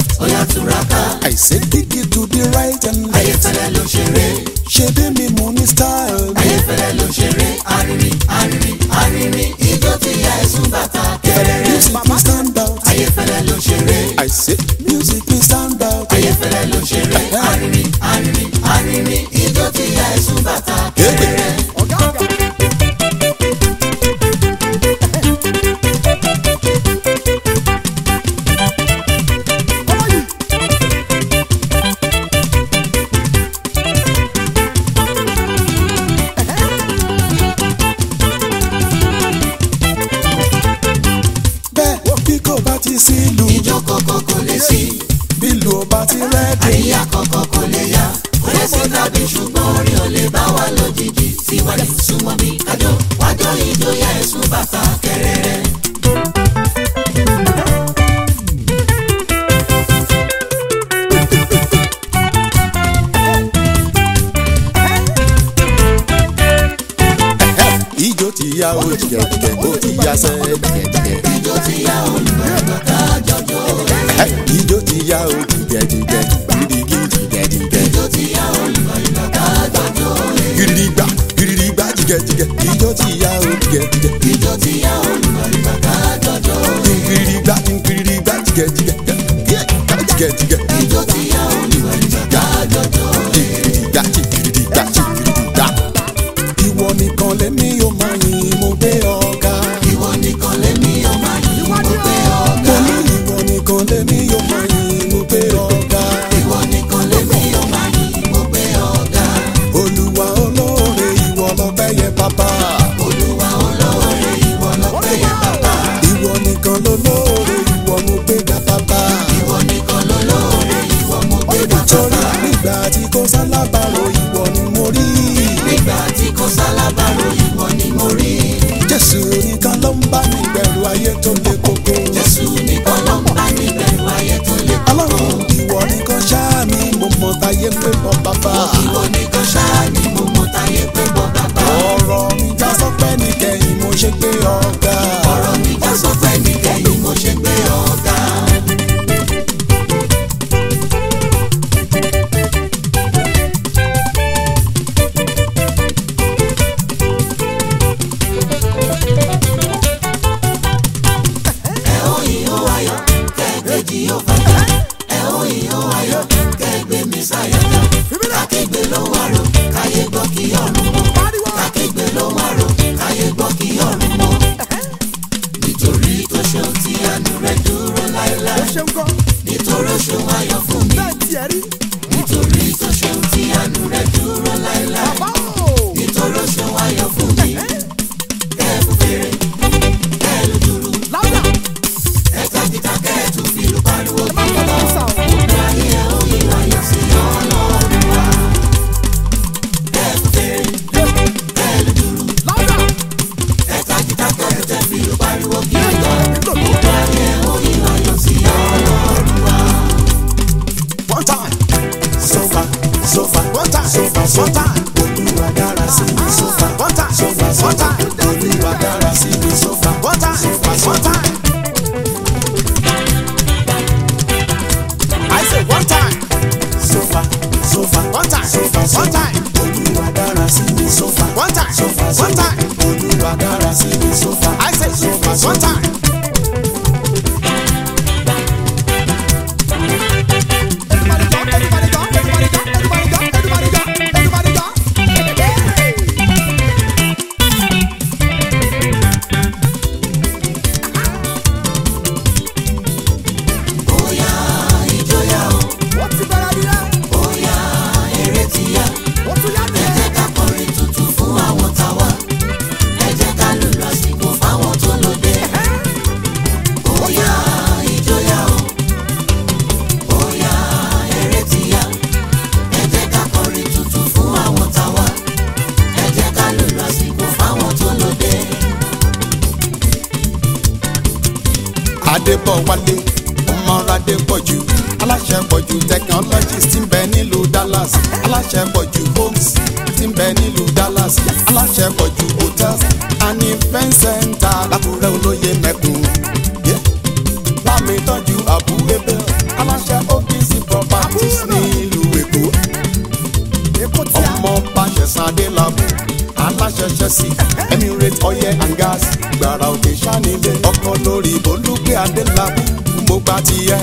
left. ó yá túraká I say kick it to the right and left. ayéfẹ́lẹ́ ló ṣeré ṣe bí mi mú ní style. ayéfẹ́lẹ́ ló ṣeré arìnrìn arìnrìn arìnrìn ijó ti ya ẹ̀sùn bàtà kẹrẹrẹ music me stand out. ayéfẹ́lẹ́ ló ṣeré I say music me stand out. ayéfẹ́lẹ́ ló ṣeré arìnrìn arìnrìn arìnrìn ijó ti ya ẹ̀sùn bàtà kẹrẹrẹ. bẹ́ẹ̀ bí kò bá ti sí ìlú ijó kọ̀kọ̀ kò lè sí bí ìlú ò bá ti rẹ́ẹ̀dì. àríyá kọ̀kọ̀ kò lè yá kò lè sí tàbí ṣùgbọ́n orin ò lè bá wa lójijì síwájú súnmọ́ bí kájọ wájọ ijó ya ẹ̀sùn bàtà kẹrẹrẹ. ijó ti ya o jìgẹ̀jìgẹ̀ ó ti ya sẹ́ jìgẹ̀jìgẹ̀. ijó ti yá olùgbàgbọ́ ká jọjọ́ ijó ti ya o jìgẹ̀jìgẹ̀ gidigidi jìgẹ̀jìgẹ̀. ijó ti yá olùgbàgbọ́ ká jọjọ́ gidigba gidigba jìgẹ̀jìgẹ̀ ijó ti ya o jìgẹ̀jìgẹ̀. ijó ti yá olùgbàgbọ́ ká jọjọ́ gidigba gidigba jìgẹ̀jìgẹ̀ jìgẹ̀jìgẹ̀. ijó ti yá olùgbàgbọ́ ká jọjọ́ gidigba gidigba gidigba. ìwọ nìkan lèmi yóò máa yìn mo gbé ọ̀gá. ìwọ nìkan lèmi ọmọ yìí mo gbé ọ̀gá mo ní ìwọ nìkan lèmi yóò máa yìn mo gbé ọ̀gá. ìwọ nìkan lèmi ọmọ yìí mo gbé ọ̀gá olúwa olóore ìwọ lọ́pẹ́ yẹ bàbá. olúwa olóore ìwọ lọ́pẹ́ yẹ bàbá ìwọ nìkan lolóore ìwọ mo gbé ga bàbá. ìwọ nìkan lolóore ìwọ mo gbé ga torí bàbá nígbà tí kò sálábàárò ìwọ ni mo rí. nígbà tí kò sálábàárò ìwọ ni mo rí jésù nìkan ló ń bá mi gbẹ̀rù ayé tó le koko. jésù nìkan ló ń bá mi bẹ̀rù ayé tó lé ọlọ́run ìwọ nìkan ṣáà ni mo mọ táyé pé mọ bàbá. ìwọ nìkan ṣáá ni mo mọ táyé pé bọ́ bàbá ọ̀rọ̀ mi já sọ́pẹ́ nìkẹyìn mo ṣe gbé ọ̀gá. ọ̀rọ̀ mi já sọ pé nìkẹyìn mo ṣe gbé ọ̀gá ẹ ó ìhó ayọ̀ kẹ́ẹ̀kejì yóò fàjà ẹ ó ìhó ayọ̀ kẹ́ẹ̀gbé mi sáyàjà kàkégbé ló wà rò káyé gbọ́ kí ọ̀run mọ́ kàkégbé ló wà rò káyé gbọ́ kí ọ̀run mọ́ nítorí tó ṣeun tí àánú rẹ̀ dúró láéláé nítorí ó ṣeun ayọ̀ fún mi nítorí tó ṣeun tí àánú rẹ̀ dúró láéláé nítorí ó ṣeun ayọ̀ fún mi kẹ́ẹ̀fù fèrè kẹ́ẹ̀lù dúró ẹ̀ka kíkà kẹ́ẹ̀tù fìlù pariwo kí gbogbo ayé ẹ̀ ó yí ayọ̀ sí ọlọ́run wa kẹ́ẹ̀fù fèrè kẹ́ẹ̀lù dúró ẹ̀ka kíkà kẹ́ẹ̀tù fìlù pariwo kí gbogbo ayé ẹ̀ ó yí ayọ̀ sí ọlọ́run wa. one time so far so far one time so far so time olúwa dára sí mi so far one time so far so time olúwa dára sí mi so far one time so far so time. I say one time so far so far one time so far so time olúwa dára sí mi so far one time so far so time olúwa dára sí mi so far I say so far so time. bóyá ìjọyà o bóyá eré ti yá ẹ jẹ́ ká kọrin tuntun fún àwọn tàwa ẹ jẹ́ ká lùlù àsìkò fáwọn tó lóde. bóyá ìjọyà o bóyá eré ti yá ẹ jẹ́ ká kọrin tuntun fún àwọn tàwa ẹ jẹ́ ká lùlù àsìkò fáwọn tó lóde. adébọ̀wálé ọmọradé pọ̀jù aláṣẹ pọ̀jù technologies tí ń bẹ nílùú dallas aláṣẹ pọ̀jù homes tí ń bẹ nílùú dallas aláṣẹ pọ̀jù hotels and event center lákùrẹ́ olóye mẹ́kùn. Yeah. bámi tọ́jú àbú ebè aláṣẹ ṣẹṣẹ sí emirate oil and gas gbàrà òkè sanilé ọkọ lórí olùgbé adélábù mo gbà tiẹ̀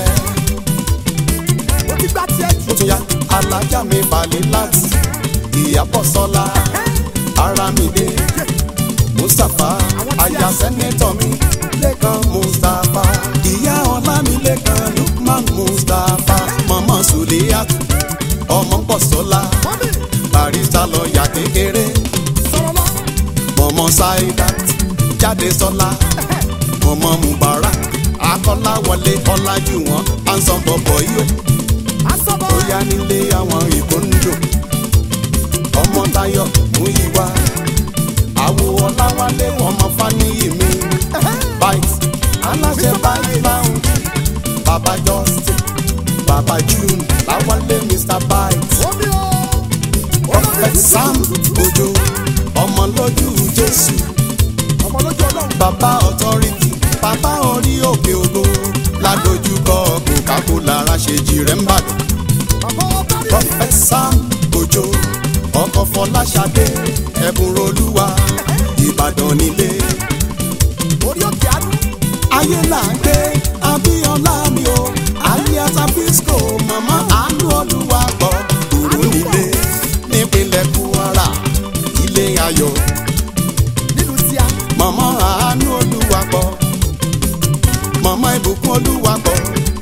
ó ti gbá tiẹ̀ jù. ó tún yá alájà mi balẹ̀ láti ìyàbọ̀ sọ́la aramide mustapha aya sẹ́nẹ́tọ̀ mi lẹ́kan mustapha ìyá ọlámilẹ́kan lukman mustapha mọ̀mọ́ sùlẹ́yàtù ọmọ bọ̀sọ́lá mọ́mí barista lọ́ọ̀yà kékeré sọ̀rọ̀ lọ. mọ̀mọ́ saidat jáde sọ́lá mọ̀mọ́ mubarak akọ́láwọlé ọlájúwọ̀n ansan bọ̀bọ̀ yìí asọ́bọ̀ ó yá nílé àwọn ìkóńjò ọmọ tayọ múyíwá àwo ọláwálé ọmọ fáníyì mi bite aláṣẹ bite lounge baba justin baba june láwálé mr bite omi o. prophet sam ojo ọmọ lójú jésù ọmọ lójú ọlọ́run. baba authority baba orí òkè ògo ládojúkọ coca-cola ra ṣe jìrẹ́ ń bàdàn. bàbá ọba rí. prophet sam ojo ọkọ fọláṣadé ẹbùn olúwa ìbàdàn nílé orí òkè àánú. ayé là ń gbé abíọ́lá mi o alias abisco mama àánú olúwa gbọ́ kúrú nílé nípínlẹ̀ kwara ilé ayọ̀ nílùú tíá. mama àánú olúwa gbọ́ mama ìbùkún olúwa gbọ́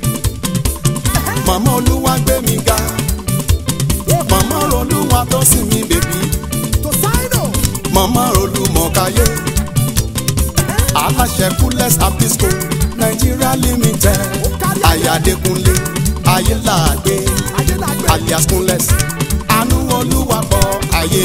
mama olúwa gbé mi ga mama olúwa tó sì mí bèbí. tó sáínù. mama olùmọ̀káyé aláṣẹ kúlẹ̀s apisco nigeria limited ayadekunle ayélàgbé ayélujára. alias kúnlẹ̀s àánú olúwapọ̀ ayé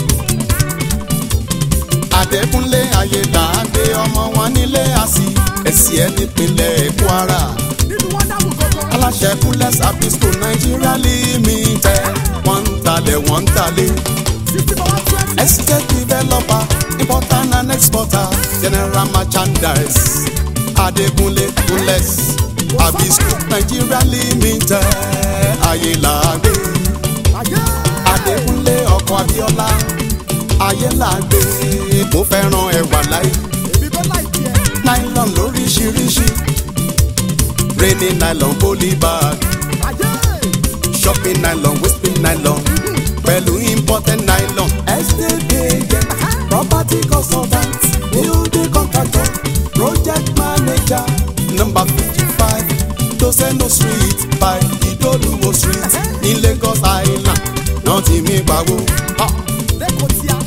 adékúnlé ayélàgbé ọmọ wọn nílé àsì ẹ̀sì ẹ̀ nípínlẹ̀ kwara nínú wọn dáhùn gbogbo. aláṣẹ kúlẹ̀s apisco nigeria limited wọ́n ń talẹ̀ wọ́n ń talẹ̀. sixty for one twenty. Estate developer, importer and exporter, general merchandise. Adekunle Kunles, Abisco, Nigeria Limited, Ayélàgbé. ayé. Adekunle ọkọ̀ Abíọ́lá, Ayélàgbé. Mo fẹ́ràn ẹwà láì. èmi bẹ́ẹ̀ láì tiẹ̀. Nylon lóríṣiríṣi. Rainy nylon polybag, ayé. shopping nylon, whipping nylon. Pẹ̀lú imported nylon. Estate agent, property consultant, building contractor, project manager. Number fifty-five, Tosendo street by Idoluwo street ní Lagos Island. Náà ti mi pawó. Ha! lẹ́kọ̀ọ́ tíá.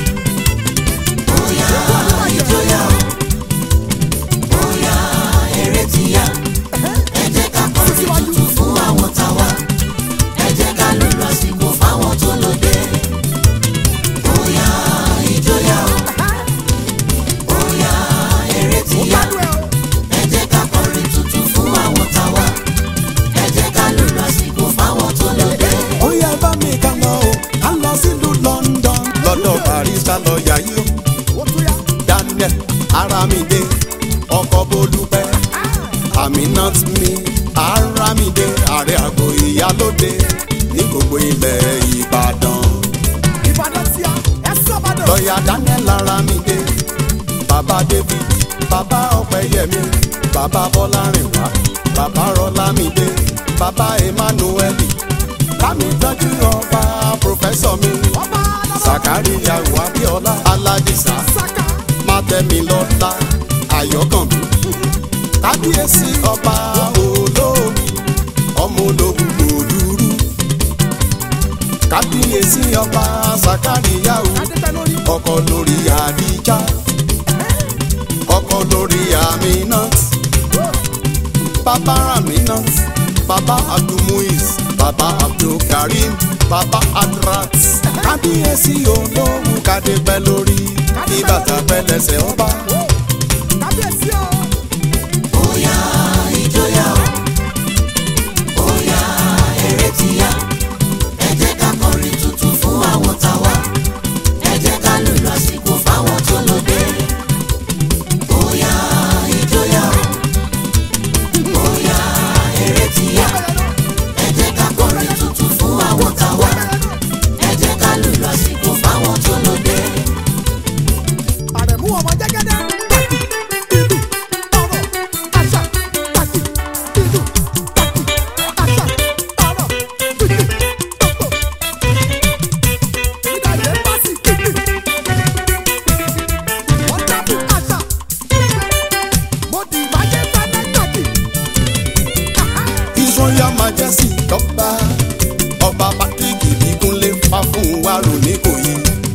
bóyá ìjọyà o bóyá eré ti yá ẹ jẹ́ ká kọrin tuntun fún àwọn tàwa ẹ jẹ́ ká lùlù àsìkò fáwọn tó lóde bóyá ìjọyà o bóyá eré ti ó yá gbádùn ẹ o. ẹ jẹ́ ká kọrin tuntun fún àwọn tàwa ẹ jẹ́ ká lùlù àsìkò fáwọn tó lóde. Ó yẹ bá mi ká lọ o, ká lọ sílùú London. Lọ́dọ̀ barista lọ́ọ̀yà yìí o. ó tún yá. Daniel Aramide ọkọ̀ Bolúpẹ́ Aminat mi Aramide ààrẹ àgọ́ ìyálóde ní gbogbo ilẹ̀ Ìbàdàn. ìbàdàn tíá. ẹ sọ́bàdàn. Lọ́ọ̀yà Daniel Aramide bàbá David bàbá Ọ̀pẹ́yẹmí bàbá Bọ́lárìnwá bàbá Rọ́lámídé bàbá Emmanuel bámi tọ́jú ọba pòfẹ́sọ̀ mi ọba alábọ̀. Sàkáríyà Abíọ́lá Aládìsá saka. mátẹ́milọ́lá ayọ̀kànmí kábíyèsí ọba olómi ọmọ ológun òdúrú kábíyèsí ọba sàkáríyàwó adébẹ́ lórí. ọkọ lórí àdíjà ọkọ lórí aminat bàbá aminat bàbá abdulmuiz bàbá abdulkarim bàbá adrat kábíyèsí olówó kádépẹ́ lórí kí bàtà pẹ́lẹ́sẹ̀ ọba. kábíyèsí o. bóyá ìjọyà o bóyá eré ti yá ẹ jẹ́ ká kọrin tuntun fún àwọn tàwa ẹ jẹ́ ká lùlù àsìkò fáwọn tó lóde bóyá ìjọyà o bóyá eré ti yá ẹ jẹ́ ká kọrin tuntun fún àwọn tàwa ẹ jẹ́ ká lùlù àsìkò fáwọn tó lóde kábíyèsí lọ́ba ọba patrick ìbíkúnlé fáfúnwárò níkòyí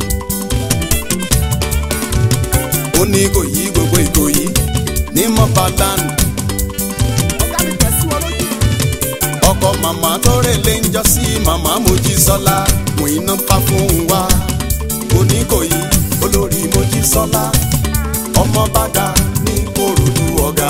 ó ní ìkòyí gbogbo ìkòyí ní mọ́bàdàn ọ̀gá mi tẹ̀ sí wọn lójú. ọkọ màmá tó rèlé ń jọ sí màmá mojísọ́lá mú iná fáfúnwá oníkòyí olórí mojísọ́lá ọmọ bàdà ní korodu ọ̀gá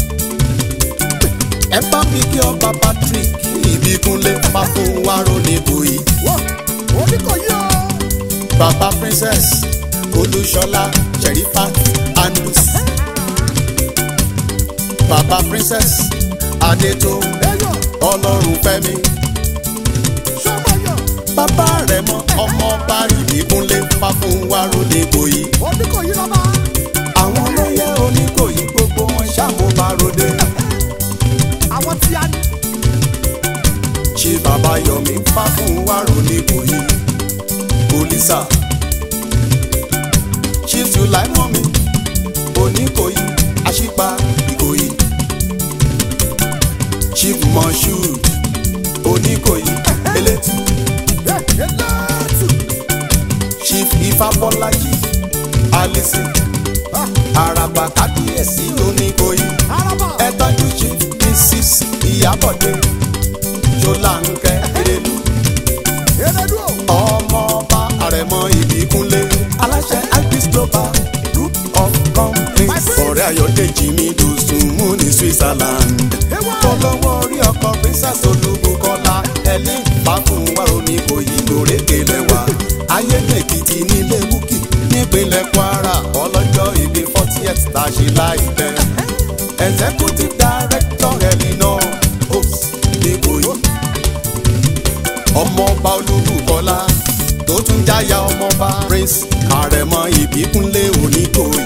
ẹ bá mi kí ọba patrick ìbíkúnlé fáfúnwárò níkòyí. wọ́n oníkòyí o. Baba Princess Olúṣọlá Sherifat Andus. Baba Princess Adétò ẹyọ Ọlọ́runfẹ́mi. sọmọyọ Bàbá rẹ̀ mọ ọmọ bá ìbíkúnlé Fáfúnwárò Níkòyí. oníkòyí lọ́ba. Àwọn olóyè Oníkòyí gbogbo wọn ṣàmúbaròde. àwọn tí a ní. Ṣé bàbá Yọ̀mí Fáfúnwárò Níkòyí? Polisa. Ṣé Sùláìmọ́mi Oníkòyí Aṣípa Ìkòyí? Chief Moshood Oníkòyí Elétù. ẹ eléètù. Chief Ifábọ́lájì Alison Àràbà Kábíyèsí Oníkòyí. araba. Ẹ tọ́jú Chief Mrs. Ìyábọ̀dé Ṣọláńkẹ́ Erelu. elédú o. ọmọọba àrẹ̀mọ ìbíkúnlé aláṣẹ agris global group of companies. My friend. ọ̀rẹ́ ayọ̀dèjì mi dùsùnmù ní switzerland. Ewa. fọlọ́wọ́ orí ọkọ̀ princess olúbukọ́lá ẹ̀lí fàkùnwárò ní òyì lórèké lẹ́wà. ayédèkìtì nílé búkì nípínlẹ̀ kwara ọlọ́jọ́ ìbí fortieth tá a ṣe láìpẹ́. executive director elinor ops nígbòyí ọmọọba olúbukọlá tó tún jáyà ọmọọba prince àrẹ̀mọ ìbíkúnlé oníkòyí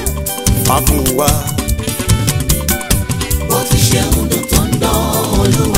fàfúnwa bó ti ṣe ń dùn tó ń dán olúwa